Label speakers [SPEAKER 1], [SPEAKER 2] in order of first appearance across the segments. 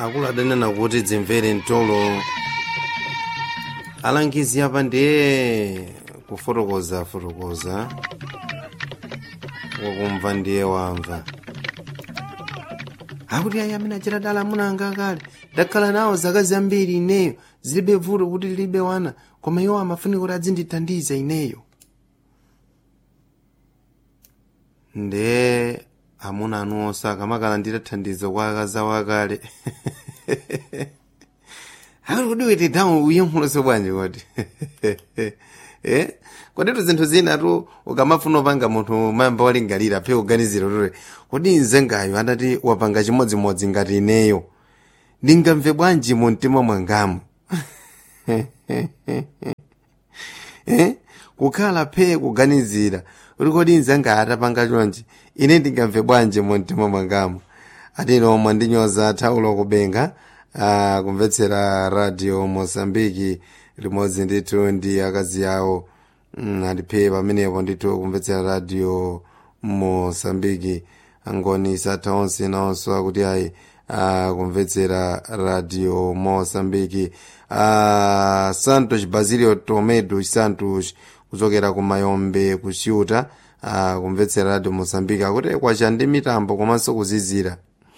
[SPEAKER 1] akulu adanena kuti dzimvere mtolo alangizi apa ndiye kufotokoza fotokoza wakumva ndiye wamva akuti ayi amene achita dala amuna anga kale ndakhala nawo zaka zambiri ineyo zilibe vuto kuti lilibe wana koma iwo amafunika kuti adzindithandiza ineyo nde amuna anu onse akamakala nditathandiza kwa akazi awo akale akuti kuti witi damu uyenkhuloso bwanji kodi eh koditu zinthu zinatu ukamafuna upanga munthu mayamba walingalira phe kuganizira kuti kodi nzengayo adati wapanga chimodzimodzi ngati ineyo ndingamve bwanji mu mtima mwangamu eh kukhala phe kuganizira kuti kodi nzenga atapanga chonchi ine ndingamve bwanji mu mtima mwangamu atino mwandinyoza thaulo kubenga uh, kumvetsera radio mosambiki limodzi ndithu ndi akazi awo mm, andiphe pamenepo ndithu kumvetsera radio mosambiki angoni satha onse nawonso akuti ayi uh, kumvetsera radio mosambiki uh, santos basilio tomedo santos kuchokera ku mayombe ku ciuta uh, kumvetsera radio mosambiki akuti kwacha ndi mitambo komanso kuzizira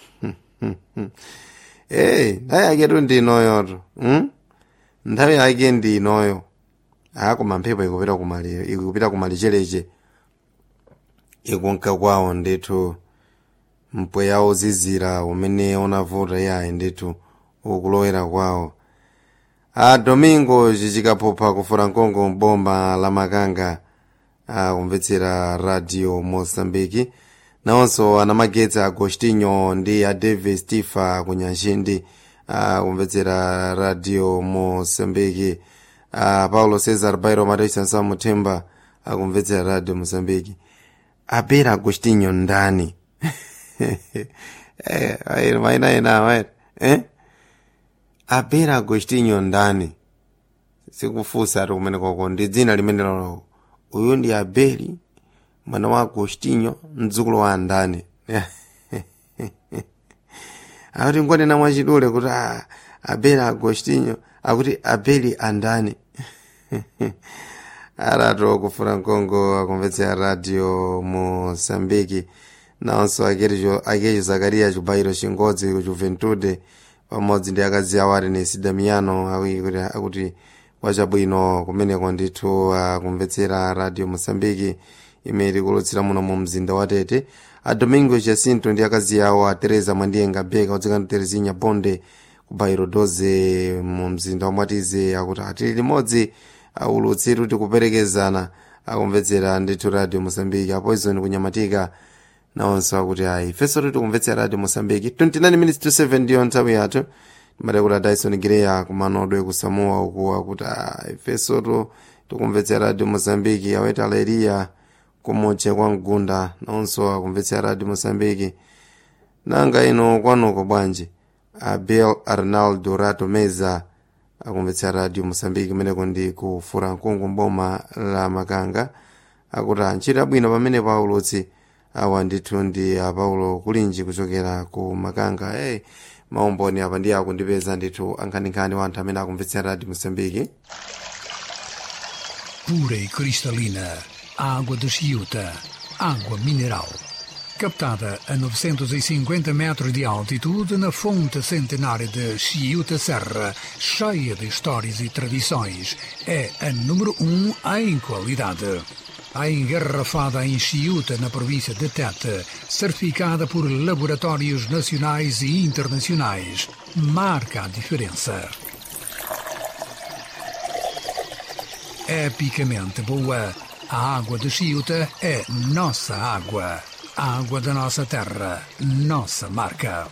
[SPEAKER 1] hey nthawi yaketu ndinoyoto hmm? nthawi yake ndinoyo akoma mphepo ikupita kumali ikupita kumalichereche ikunka kwawo ndithu mpweya uzizira umene unavuta yayi ndithu ukulowera kwawo a domingo cicikaphupha kufura nkongo mboma la makanga akumvetsera radio mosambiki nawonso anamagetsa agostinho ndi a davis tifa kunyanjindi akumvetsera radio mosambiki a paulo cesar bairo mataisansa muthemba akumvetsera radio mosambiki apera agostinho ndani eh, maina ena wet eh? apera agostinho ndani sikufusa ati kumene koko ndi dzina limene lolo uyu ndi abeli mwana wa agostinho mdzukulu wa andani akuti ngonena mwachidule kuti ah, abeli agostinho akuti abeli andani arato kufuna nkongo akumvetsera radio mosambiki nawonso akecho zakariya chibayiro chingodzi ku juventude pamodzi ndi akazi awo arenesi damiano akuti kwachabwino kumeneko ndithu akumvetsera radio mosambiki imene ikulutsira muno mu mzinda wa tete a domingo jacinto ndi akazi awo a teresa mwandiyenga beka odzekana terezinya bonde ku bairo 12 mu mzinda wa mwatize akuti atili limodzi aulutsitu kuti kuperekezana akumvetsera ndithu radio mosambiki apoison kunyamatika nawonso akuti ayi ifenso titi kumvetsera radio mosambiki 29 minutes to 7 ndiyo nthawi yathu timati kuti dyson gireya kumanodwe kusamoa uku akuti ifenso tu tikumvetsera radio mosambiki aweti aleriya kumutche kwa mgunda nawonso akumvetsera radio mosambiki nanga ino kwanuko bwanji abel arnaldo rato meza akumvetsera radio mosambiki kumeneko ndi kufura nkungu mboma la makanga akuti anchita bwino pamene paulutsi awa ndithu ndi apaulo kulinji kuchokera ku makanga hey, maumboni apa ndiye akundipeza ndithu ankhaninkhani wa anthu amene akumvetsera radio mosambiki
[SPEAKER 2] pura e cristalina, água de Chiuta, água mineral. Captada a 950 metros de altitude na fonte centenária de Chiuta Serra, cheia de histórias e tradições, é a número um em qualidade. A engarrafada em Chiuta, na província de Tete, certificada por laboratórios nacionais e internacionais, marca a diferença. epicamente boa. A água de Chiuta é nossa água. A água da nossa terra, nossa marca.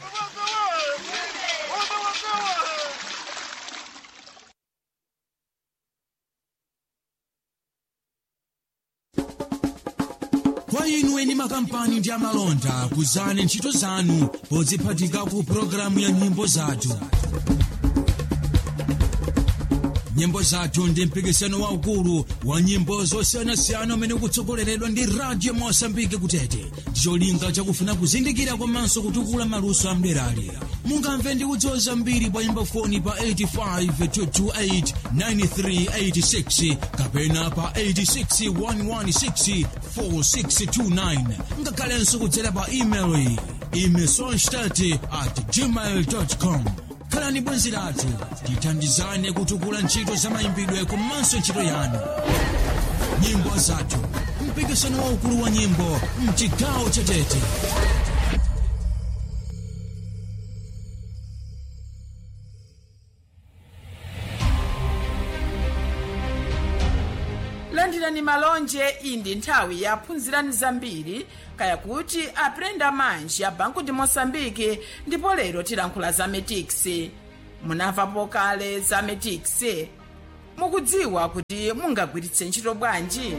[SPEAKER 3] kwa inu eni makampani ndi amalonda kuzani ntchito zanu podziphatika ku pologalamu ya nyimbo zathu nyimbo zathu ndi mpikisano waukulu wa nyimbo zosiyanasiyana umene ukutsogoleredwa ndi radio mosambike kutete ndicholinga chakufuna kuzindikira komanso kutukula maluso amderali mungamve ndi kudziwa zambiri pa imbafoni pa 85 kapena pa 861164629 ngakhalenso kudzera pa email imesonstat at gmail com khalani bwenzi lathu tithandizane kutukula ntchito za mayimbidwe komanso ntchito yanu nyimbo zathu mpikisano waukulu wa nyimbo mchigawo chatete
[SPEAKER 4] landirani malonje iyi ndi nthawi ya phunzirani zambiri kaya kuti aprenda manji a banku ndi mosambiki ndipo lero tilankhula za metix munamvapo kale za metix mukudziwa kuti mungagwiritse ntchito bwanji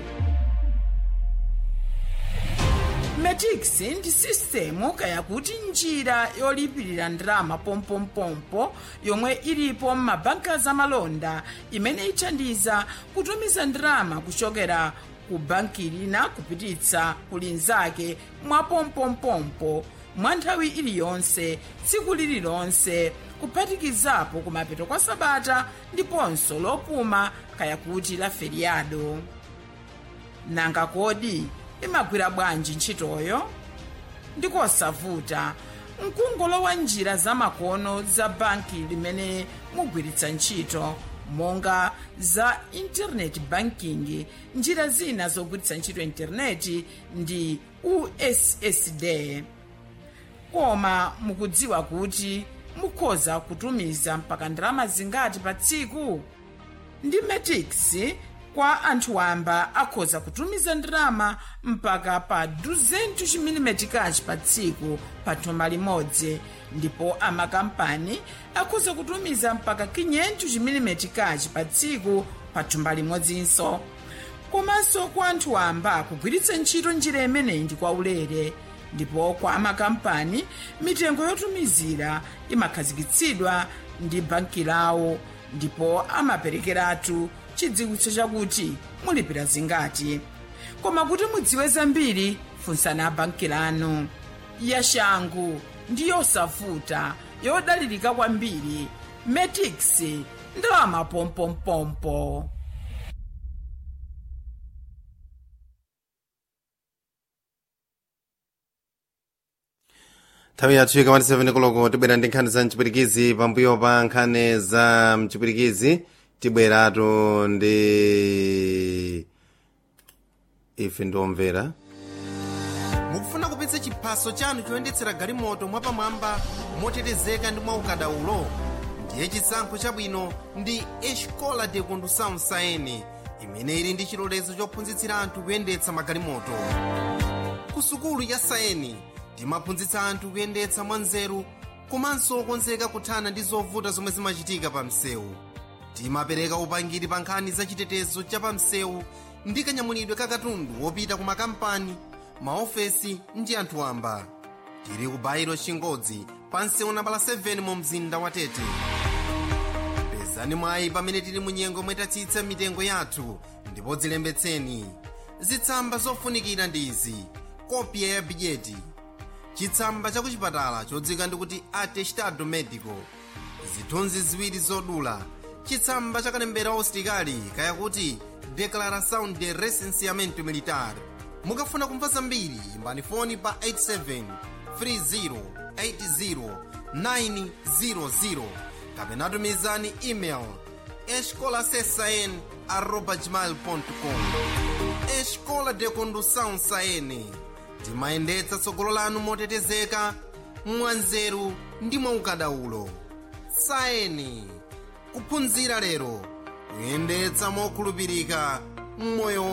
[SPEAKER 4] metix ndi sistemu kaya kuti njira yolipirira ndalama pompompompo yomwe ilipo m'mabanka zamalonda imene ithandiza kutumiza ndalama kuchokera ku banki lina kupititsa ku linzake mwa pompompompo mwa nthawi iliyonse tsiku lililonse kuphatikizapo kumapeto kwa sabata ndiponso lopuma kaya kuti la feriado nanga kodi imagwira bwanji ntchitoyo ndikosavuta mkungolowa njira zamakono za banki limene mugwiritsa ntchito monga za internet banking njira zina zogwiritsa ntchito intaneti ndi ussd koma mukudziwa kuti mukhoza kutumiza mpaka ndalama zingati pa tsiku ndi metix kwa anthu wamba akhoza kutumiza ndalama mpaka pa 200 chimilimetikachi pa tsiku pa thumba limodzi ndipo amakampani akhoza kutumiza mpaka 500 chimilimetikachi pa tsiku pa thumba limodzinso komanso kwa anthu wamba kugwiritsa ntchito njira imeneyi ndi kwaulere ndipo kwa amakampani mitengo yotumizira imakhazikitsidwa ndi banki lawo ndipo amaperekeratu chidziwitso chakuti mulipira zingati koma kuti mudziwe zambiri funsani abanki lanu yashangu ndi yosavuta yodalirika kwambiri metix ndalama pompompompo
[SPEAKER 1] nthawi yathu ikamati 7 koloko tibwera ndi nkhani za mchipwirikizi pambuyo pa nkhani za mchipwirikizi tibweratu ndi ife ndiomvera
[SPEAKER 5] mukufuna kupitsa chiphaso chanu choyendetsera galimoto mwapamwamba motetezeka ndi mwaukadaulo ndiye chisankho chabwino ndi escola de condução saene imene ili ndi chilolezo chophunzitsira anthu kuyendetsa magalimoto ku sukulu ya saeni timaphunzitsa anthu kuyendetsa mwanzeru komanso okonzeka kuthana ndi zovuta zomwe zimachitika pa msewu timapereka upangiri pa nkhani za chitetezo cha pa msewu ndi kanyamulidwe ka katundu wopita ku makampani maofesi ndi anthu wamba tili ku bairo chingodzi pa msewu nambala 7 mu mzinda wa tete pezani mwayi pamene tili mu nyengo mwetatsitsa mitengo yathu ndipo dzilembetseni zitsamba zofunikira ndi izi kopya ya bidyeti chitsamba cha kuchipatala chodzika ndikuti atestado medico zithunzi ziwiri zodula chitsamba cha kalembera ositikali kaya kuti declaração de recenseamento militar mukafuna kumva zambiri imbani foni pa 87 30 80 kapena tumizani email escolasesn arroba gmail com escola de condução saene timayendetsa tsogolo lanu motetezeka mwanzeru ndi mwaukadaulo saeni kuphunzira lero kuyendetsa mokhulupirika mmoyo